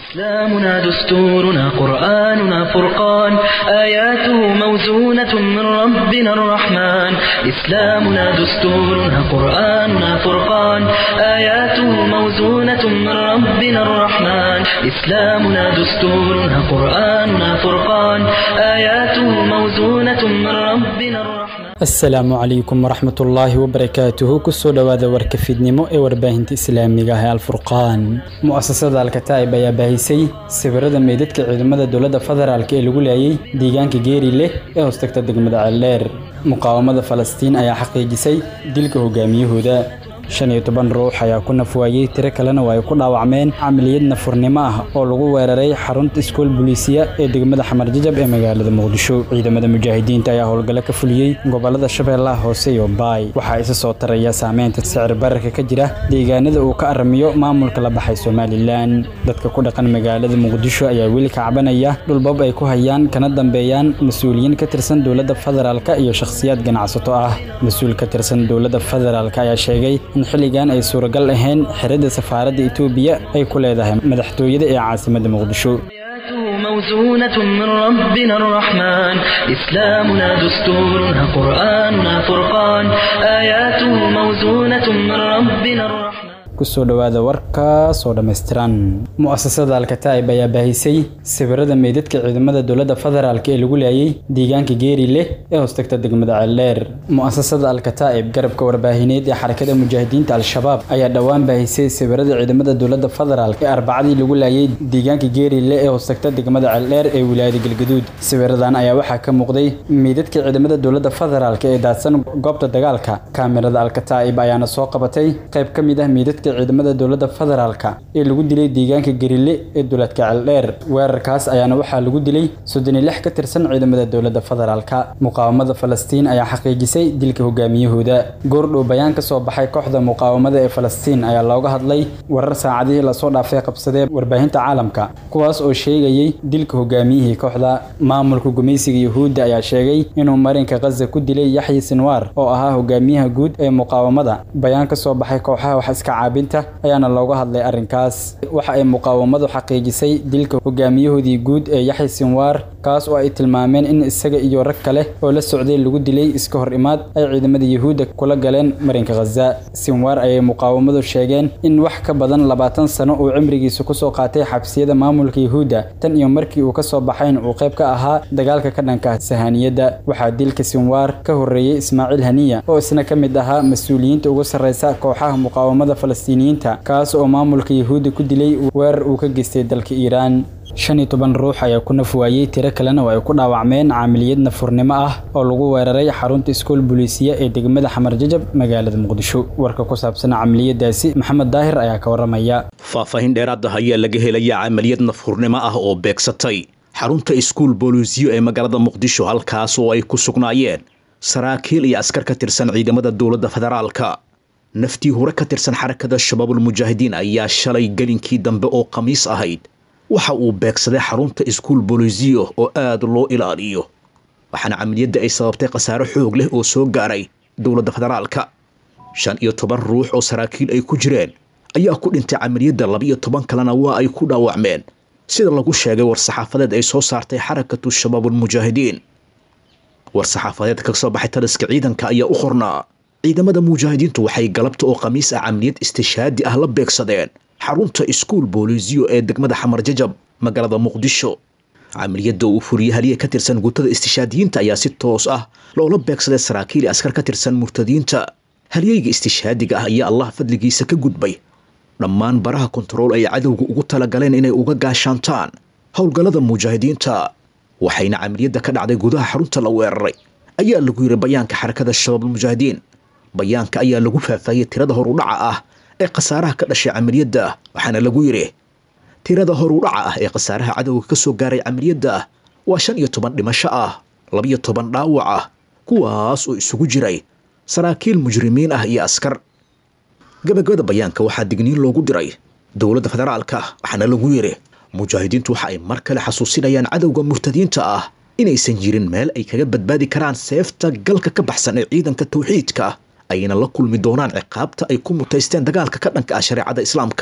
إسلامنا دستورنا قرآننا فرقان آياته موزونة من ربنا الرحمن إسلامنا دستورنا قرآننا فرقان آياته موزونة من ربنا الرحمن إسلامنا دستورنا قرآننا فرقان آياته موزونة من ربنا الرحمن asalaamu calaykum waraxmat ullaahi wabarakaatuhu kusoo dhowaada warka fiidnimo ee warbaahinta islaamiga ah ee alfurqaan mu'asasada alkataa'ib ayaa baahisay sawirada meydadka ciidamada dowladda federaalk ee lagu laayay deegaanka geeri leh ee hoostagta degmada ceeldheer muqaawamada falastiin ayaa xaqiijisay dilka hogaamiyahooda shan iyo toban ruux ayaa ku nafwaayey tiro kalena waa ay ku dhaawacmeen camaliyad nafurnimo ah oo lagu weeraray xarunta iskool buliisiya ee degmada xamarjajab ee magaalada muqdisho ciidamada mujaahidiinta ayaa howlgallo ka fuliyey gobolada shabeellaha hoose iyo baay waxaa isa soo taraya saameynta sicir bararka ka jira deegaanada uu ka aramiyo maamulka la baxay somalilan dadka ku dhaqan magaalada muqdisho ayaa weli ka cabanaya dhulbab ay ku hayaan kana dambeeyaan mas-uuliyiin ka tirsan dowladda federaalk iyo shakhsiyaad ganacsato ah mas-uul ka tirsan dowladda federaalk ayaa sheegay in xilligan ay suuragal ahayn xerada safaaradda etoobiya ay ku leedahay madaxtooyada ee caasimadda muqdisho آياته موزونة من ربنا الرحمن إسلامنا دستورنا قرآننا فرقان آياته موزونة من ربنا الرحمن kusoo dhowaada warkaas oo dhammaystiran mu'asasada alkataa'ib ayaa baahisay sawirada meydadka ciidamada dowladda federaalk ee lagu laayay deegaanka geeri leh ee hoostagta degmada ceeldheer mu'asasada alkataa'ib garabka warbaahineed ee xarakada mujaahidiinta al-shabaab ayaa dhowaan baahisay sawirada ciidamada dowladda federaalk ee arbacadii lagu laayay deegaanka geeri leh ee hoostagta degmada ceeldheer ee wilaayada galgaduud sawiradan ayaa waxaa ka muuqday meydadka ciidamada dowladda federaalk ee daadsan goobta dagaalka kaamirada alkataa'ib ayaana soo qabatay qayb ka mid ah meydadka ciidamada dowladda federaalka ee lagu dilay deegaanka gerile ee duleedka ceeldheer weerarkaas ayaana waxaa lagu dilay soddon iyo lix ka tirsan ciidamada dowladda federaalka muqaawamada falastiin ayaa xaqiijisay dilka hogaamiyahooda goordhow bayaan ka soo baxay kooxda muqaawamada ee falastiin ayaa looga hadlay warar saacadihii lasoo dhaafay qabsadee warbaahinta caalamka kuwaas oo sheegayey dilka hogaamiyihii kooxda maamulka gumaysiga yuhuudda ayaa sheegay inuu marinka khaza ku dilay yaxyi sinwaar oo ahaa hogaamiyaha guud ee muqaawamada bayaan ka soo baxay kooxaha wax iska caabi ayaana looga hadlay arrinkaas waxa ay muqaawamadu xaqiijisay dilka hogaamiyahoodii guud ee yaxya sinwaar kaas oo ay tilmaameen in isaga iyo rag kale oo la socday lagu dilay iska hor imaad ay ciidamada yuhuudda kula galeen marinka khaza sinwaar ayay muqaawamadu sheegeen in wax ka badan labaatan sano uu cimrigiisa kusoo qaatay xabsiyada maamulka yuhuudda tan iyo markii uu kasoo baxayn uu qayb ka ahaa dagaalka ka dhanka sahaniyadda waxaa dilka sinwaar ka horreeyey ismaaciil haniya oo isna ka mid ahaa mas-uuliyiinta ugu sarreysa kooxaha muqaawamada falastiin kaas oo maamulka yuhuudda ku dilay weerar uu ka geystay dalka iiraan shan iyo toban ruux ayaa ku nafwaayey tiro kalena oo ay ku dhaawacmeen caamiliyad nafurnimo ah oo lagu weeraray xarunta iskool buliisiya ee degmada xamarjajab magaalada muqdisho warka ku saabsan camaliyadaasi maxamed daahir ayaa ka waramaya faahfaahin dheeraad ah ayaa laga helayaa camaliyad nafurnimo ah oo beegsatay xarunta iskool booliisiyo ee magaalada muqdisho halkaas oo ay ku sugnaayeen saraakiil iyo askar ka tirsan ciidamada dowladda federaalka naftii hore ka tirsan xarakada shabaabulmujaahidiin ayaa shalay gelinkii dambe oo khamiis ahayd waxa uu beegsaday xarunta iskuol bolisiyo oo aad loo ilaaliyo waxaana camaliyadda ay sababtay khasaare xoog leh oo soo gaaray dowladda federaalka shan iyo toban ruux oo saraakiil ay ku jireen ayaa ku dhintay camaliyadda laba-iyo toban kalena waa ay ku dhaawacmeen sida lagu sheegay war-saxaafadeed ay soo saartay xarakatu shabaabulmujaahidiin war-saxaafadeed ka soo baxay taliska ciidanka ayaa u qornaa ciidamada mujaahidiintu waxay galabta oo khamiis ah camaliyad istishaadi ah la beegsadeen xarunta iskuol boolisiyo ee degmada xamarjajab magaalada muqdisho camaliyadda uu furiye haliye ka tirsan guutada istishaadiyiinta ayaa si toos ah loola beegsaday saraakiil askar ka tirsan murtadiinta halyeyga istishaadiga ah ayaa allah fadligiisa ka gudbay dhammaan baraha kontarool ay cadowga ugu talagaleen inay uga gaashaantaan howlgallada mujaahidiinta waxayna camaliyadda ka dhacday gudaha xarunta la weeraray ayaa lagu yiri bayaanka xarakada shabaabulmujaahidiin bayaanka ayaa lagu faahfaahiyey tirada horudhaca ah ee khasaaraha ka dhashay camaliyadda waxaana lagu yidhi tirada horudhaca ah ee khasaaraha cadowga ka soo gaaray camaliyadda waa shan iyo toban dhimasho ah labiyo toban dhaawac ah kuwaas oo isugu jiray saraakiil mujrimiin ah iyo askar gabagabada bayaanka waxaa digniin loogu diray dowladda federaalka waxaana lagu yidhi mujaahidiintu waxa ay mar kale xasuusinayaan cadowga murtadiinta ah inaysan jirin meel ay kaga badbaadi karaan seefta galka ka baxsan ee ciidanka tawxiidka ayna la kulmi doonaan ciqaabta ay ku mutaysteen dagaalka ka dhanka ah shareecada islaamka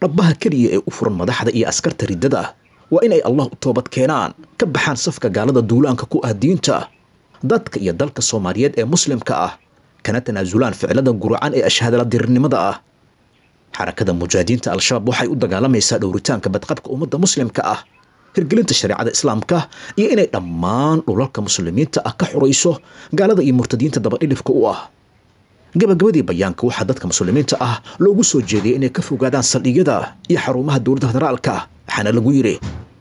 dhabbaha keliya ee u furan madaxda iyo askarta riddada ah waa inay allah u toobad keenaan ka baxaan safka gaalada duulaanka ku ah diinta dadka iyo dalka soomaaliyeed ee muslimka ah kana tanaasulaan ficilada guracan ee ashhadala dirirnimada ah xarakada mujaahidiinta al-shabaab waxay u dagaalamaysaa dhowritaanka badqabka ummadda muslimka ah hirgelinta shareecada islaamka iyo inay dhammaan dhulalka muslimiinta ah ka xurayso gaalada iyo murtadiinta dabadhilifka u ah gabagabadii bayaanka waxaa dadka muslimiinta ah loogu soo jeediyay inay ka fogaadaan saldhigyada iyo xarumaha dowladda federaalka waxaana lagu yidhi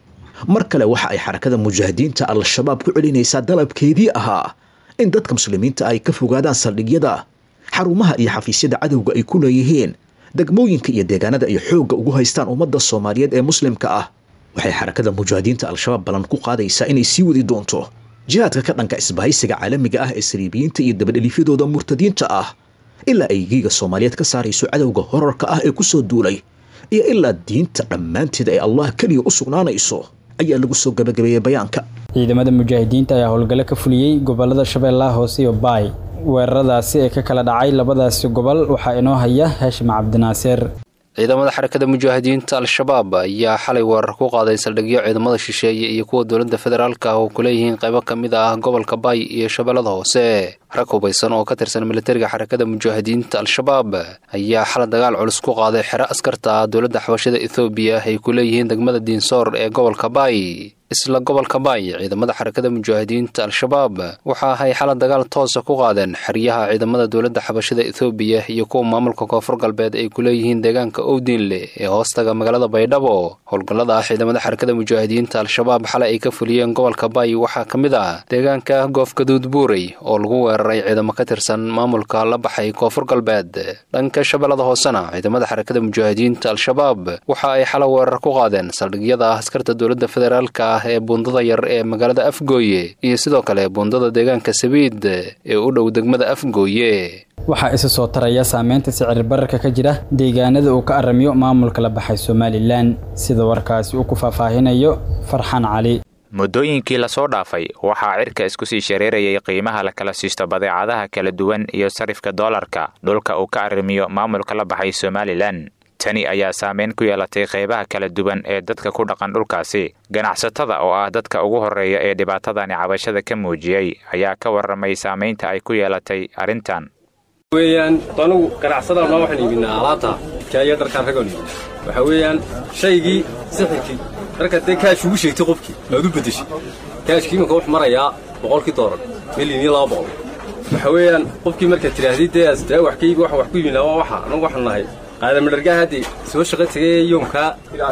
mar kale waxa ay xarakada mujaahidiinta al-shabaab ku celinaysaa dalabkeedii ahaa in dadka muslimiinta ay ka fogaadaan saldhigyada xarumaha iyo xafiisyada cadowga ay ku leeyihiin degmooyinka iyo deegaanada ay xoogga ugu haystaan ummadda soomaaliyeed ee muslimka ah waxay xarakada mujaahidiinta al-shabaab ballan ku qaadaysaa inay sii wadi doonto jihaadka ka dhanka isbahaysiga caalamiga ah ee saliibiyiinta iyo dabadhelifyadooda murtadiinta ah ilaa ay giiga soomaaliyeed ka saarayso cadowga horarka ah ee ku soo duulay iyo ilaa diinta dhammaanteed ay allah keliya u sugnaanayso ayaa lagu soo gabagabeeyey bayaanka ciidamada mujaahidiinta ayaa howlgalo ka fuliyey gobolada shabeellaha hoose iyo baay weeraradaasi ee ka kala dhacay labadaasi gobol waxaa inoo haya haashim cabdinaasir ciidamada xarakada mujaahidiinta al-shabaab ayaa xalay weerar ku qaaday saldhigyo ciidamada shisheeye iyo kuwa dowladda federaalka ah oo ku leeyihiin qaybo ka mid ah gobolka baay iyo shabeellada hoose rag hubaysan oo ka tirsan militariga xarakada mujaahidiinta al-shabaab ayaa xalay dagaal culus ku qaaday xero askarta ah dowladda xabashada ethoobiya ay ku leeyihiin degmada diinsoor ee gobolka baay isla gobolka baay ciidamada xarakada mujaahidiinta al-shabaab waxa ay xala dagaal toosa ku qaadeen xeryaha ciidamada dowladda xabashada ethoobiya iyo kuwa maamulka koonfur galbeed ay ku leeyihiin deegaanka owdiinle ee hoostaga magaalada baydhabo howlgallada ah ciidamada xarakada mujaahidiinta al-shabaab xalay ay ka fuliyeen gobolka baay waxaa ka mid ah deegaanka goofgaduud buurey oo lagu weeraray ciidamo ka tirsan maamulka la baxay koonfur galbeed dhanka shabeellada hoosena ciidamada xarakada mujaahidiinta al-shabaab waxa ay xala weerar ku qaadeen saldhigyada ah askarta dowladda federaalka ah ee buundada yar ee magaalada afgooye iyo sidoo kale buundada deegaanka sabiid ee u dhow degmada afgooye waxaa isa soo taraya saameynta sicir bararka ka jira deegaanada uu ka aramiyo maamulka la baxay somalilan sida warkaasi uu ku faahfaahinayo farxan cali muddooyinkii lasoo dhaafay waxaa cirka isku sii shareerayay qiimaha la kala siisto badeecadaha kala duwan iyo sarifka doolarka dhulka uu ka arrimiyo maamulka la baxay somalilan tani ayaa saameyn ku yeelatay qaybaha kala duwan ee dadka ku dhaqan dhulkaasi ganacsatada oo ah dadka ugu horreeya ee dhibaatadani cabashada ka muujiyey ayaa ka warramay saamaynta ay ku yeelatay arrintan weyaan anugu ganacsadaan maa waxaan iibinaa alaabta kaayo dharkaan ragoon iibinaa waxaa weeyaan shaygii sixirkii markaad dee kaash ugu sheegtay qofkii aad u beddeshay kaashkii imanka wuxuu marayaa boqolkii doolar milyan iyo laba boqol waxaa weeyaan qofkii markaad tidhaahdid dee asdee wax ka iibi waxaan wax ku iibinaa waa waxa anagu waxaan nahay qaadamadhargaa haddii soo shaqa tegay yoomkaa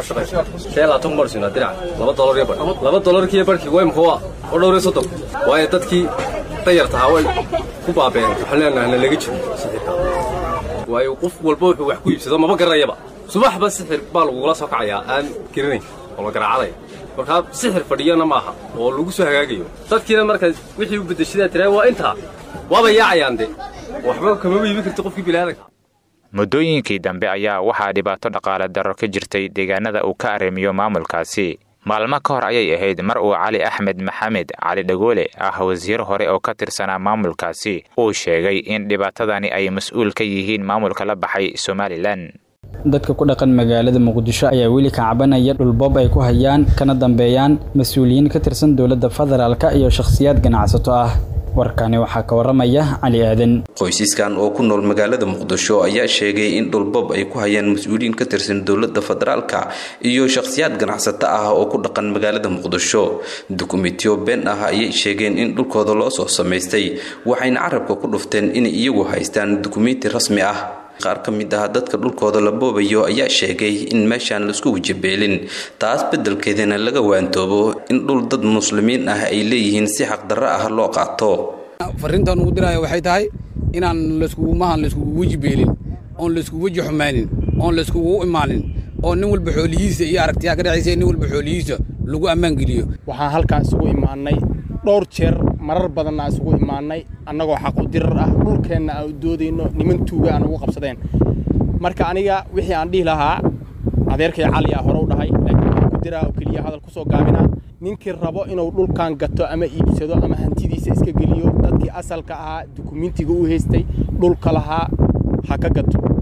shee labaatan kumar siinaa dinac laba dolar iyo badh laba dolarkiiyo barhkii weymka waa oo dhowr iyo soddon waayo dadkii dayartahaa way ku baabeen waxaan leenahay na laga jiro sixirka waayo qof walba wuxuu wax ku iibsado maba garanayaba subaxba sixir baa lagugula soo kacayaa aan garanayn oo la garaacadaya markaa sixir fadhiyana maaha oo lagu soo hagaagayo dadkiina markaas wixii u beddeshadaa tiraa waa intaa waaba yaacayaan de waxba kamaba iibin karti qofkii bilaadanka muddooyinkii dambe ayaa waxaa dhibaato dhaqaale darro ka jirtay deegaanada uu ka arrimiyo maamulkaasi maalmo ka hor ayay ahayd mar uu cali axmed maxamed cali dhagoole ah wasiir hore oo ka tirsanaa maamulkaasi uu sheegay in dhibaatadani ay mas-uul ka yihiin maamulka la baxay somalilan dadka ku dhaqan magaalada muqdisho ayaa weli ka cabanaya dhulboob ay ku hayaan kana dambeeyaan mas-uuliyiin ka tirsan dowladda federaalka iyo shakhsiyaad ganacsato ah warkani waxaa ka waramaya cali aadan qoysaskan oo ku nool magaalada muqdisho ayaa sheegay in dhulboob ay ku hayaan mas-uuliyiin ka tirsan dowladda federaalka iyo shakhsiyaad ganacsato ah oo ku dhaqan magaalada muqdisho dukumentiyo been ah ayay sheegeen in dhulkooda loo soo samaystay waxayna carabka ku dhufteen inay iyagu haystaan dukumenti rasmi ah qaar ka mid ah dadka dhulkooda la boobayo ayaa sheegay in meeshaan laisku wajabeelin taas beddelkeedana laga waantoobo in dhul dad muslimiin ah ay leeyihiin si xaqdarro ah loo qaato farriintan ugu diraya waxay tahay inaan layskugumahan layskugu weji beelin oon layskugu weji xumaanin oon layskugu imaanin oo nin walba xoolihiisa iyo aragtiyaha ka dhexaysa nin walba xoolihiisa lagu ammaan geliyo waxaan halkaan isugu imaannay dhowr jeer marar badanna isugu imaannay annagoo xaqu dirar ah dhulkeenna aan u doodayno niman tuuga aan ugu qabsadeen marka aniga wixii aan dhihi lahaa adeerkay cali ah hore u dhahay laakiin waxaan ku diraa oo keliya hadal ku soo gaabinaa ninkii rabo inuu dhulkan gato ama iibsado ama hantidiisa iska geliyo dadkii asalka ahaa dukumentiga u haystay dhulka lahaa ha ka gato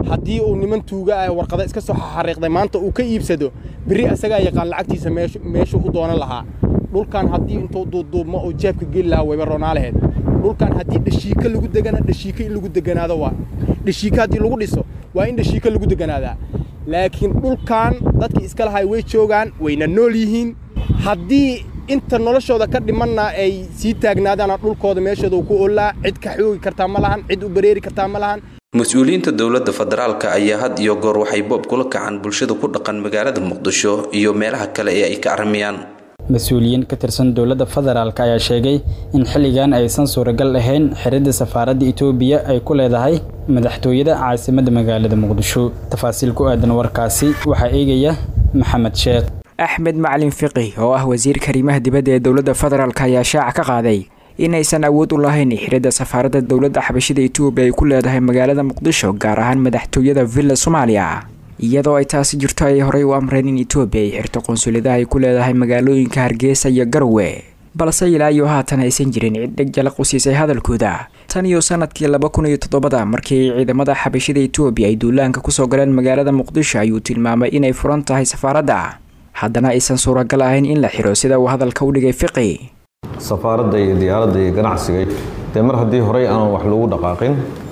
haddii uu niman tuuga ah warqada iska soo xariiqday maanta uu ka iibsado berri asagaa yaqaan lacagtiisa meeshuu u doonan lahaa dhulkan haddii intuu duuduubmo oo jaabka geli lahaa wayba roonaa laheyd dhulkan haddii dhashiika lagu degana dhashiika in lagu deganaado waa dhashiika haddii lagu dhiso waa in dhashiika lagu deganaadaa laakiin dhulkan dadkii iska lahay way joogaan wayna nool yihiin haddii inta noloshooda ka dhimanna ay sii taagnaadaana dhulkooda meeshooda ku oolaa cid ka xoogi kartaa ma lahan cid u bareeri kartaa ma lahan mas-uuliyiinta dowladda federaalka ayaa had iyo goor waxay boob kula kacaan bulshada ku dhaqan magaalada muqdisho iyo meelaha kale ee ay ka armiyaan mas-uuliyiin ka tirsan dowladda federaalk ayaa sheegay in xilligan aysan suuragal ahayn xiridda safaaradda itoobiya ay ku leedahay madaxtooyada caasimadda magaalada muqdisho tafaasiil ku aadan warkaasi waxaa eegaya maxamed sheekh axmed macalin fiqi oo ah wasiirka arrimaha dibadda ee dowladda federaalk ayaa shaaca ka qaaday inaysan awood u lahayn xiridda safaaradda dowladda xabashida itoobiya ay ku leedahay magaalada muqdisho gaar ahaan madaxtooyada villa soomaaliya iyadoo ay taasi jirto ayay horey u amreen in itoobiya ay xirto qunsuladaha ay ku leedahay magaalooyinka hargeysa iyo garowe balse ilaa iyo haatan aysan jirin cid dheg jalaq u siisay hadalkooda tan iyo sanadkii laba kun iyo toddobada markii ay ciidamada xabashida itoobiya ay duulaanka kusoo galeen magaalada muqdisho ayuu tilmaamay inay furan tahay safaaradda haddana aysan suuragal ahayn in la xiro sida uu hadalka u dhigay fiqi safaaradda iyo diyaaradda iyo ganacsiga dee mar haddii horey aan wax lagu dhaqaaqin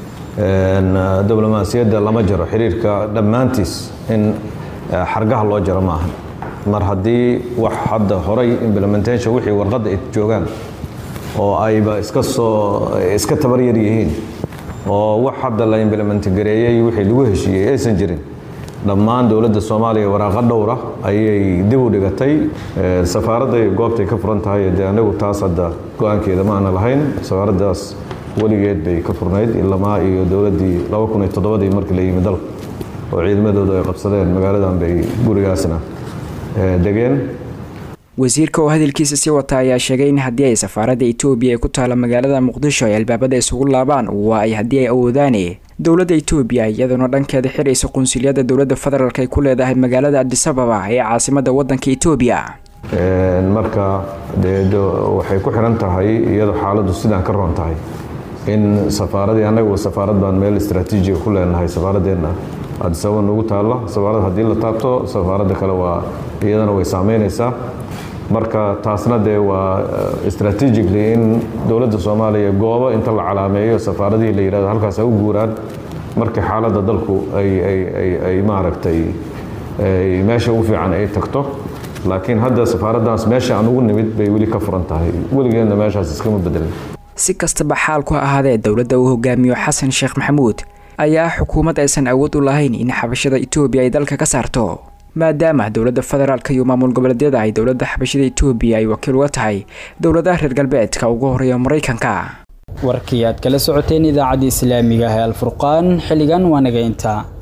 diblomaasiyadda lama jaro xiriirka dhammaantiis in xargaha loo jaro maaha mar haddii wax hadda horay implementation wixii warqadda ay joogaan oo ayba iska soo iska tabar yar yihiin oo wax hadda la implement gareeyey wixii lagu heshiiyey aysan jirin dhammaan dowladda soomaaliya waraaqa dhowra ayay dib u dhigatay safaaradday goobtay ka furan tahay dee anagu taas hadda go-aankeeda ma aana lahayn safaaraddaas weligeed bay ka furnayd ilamaa iyo dowladdii laba kun iyo toddobadii markii la yimi dalka oo ciidamadoodu ay qabsadeen magaaladan bay gurigaasna degeen wasiirka oo hadalkiisa sii wata ayaa sheegay in haddii ay safaaradda itoobiya ee ku taala magaalada muqdisho ay albaabada isugu laabaan waa ay haddii ay awoodaane dowladda itoobiya iyaduna dhankeeda xiraysa qunsuliyadda dowladda federaalk ay ku leedahay magaalada adisababa ee caasimadda waddanka itoobiya marka dee waxay ku xiran tahay iyadoo xaaladdu sidaan ka roon tahay in safaaradii annagu safaarad baan meel istraatiijiga ku leenahay safaaradeenna adisababa nagu taalla safaarad haddii la taabto safaaradda kale waa iyadana way saameynaysaa marka taasna dee waa strategically in dowladda soomaaliya goobo inta la calaameeyo safaaradihii la yidhahdo halkaas ay u guuraan markii xaaladda dalku ay maaragtay meesha u fiican ay tagto laakiin hadda safaaraddaas meesha aan ugu nimid bay weli ka furan tahay weligeedna meeshaas iskama bedelin si kastaba xaalku ahaadee dowladda uu hogaamiyo xasan sheekh maxamuud ayaa xukuumad aysan awood u lahayn in xabashada itoobiya ay dalka ka saarto maadaama dowladda federaalk iyo maamul goboleedyada ay dowladda xabashada itoobiya ay wakiil uga tahay dowladaha reer galbeedka ugu horeeya maraykanka warkii aad kala socoteen idaacadda islaamiga ah ee alfurqaan xilligan waa naga intaa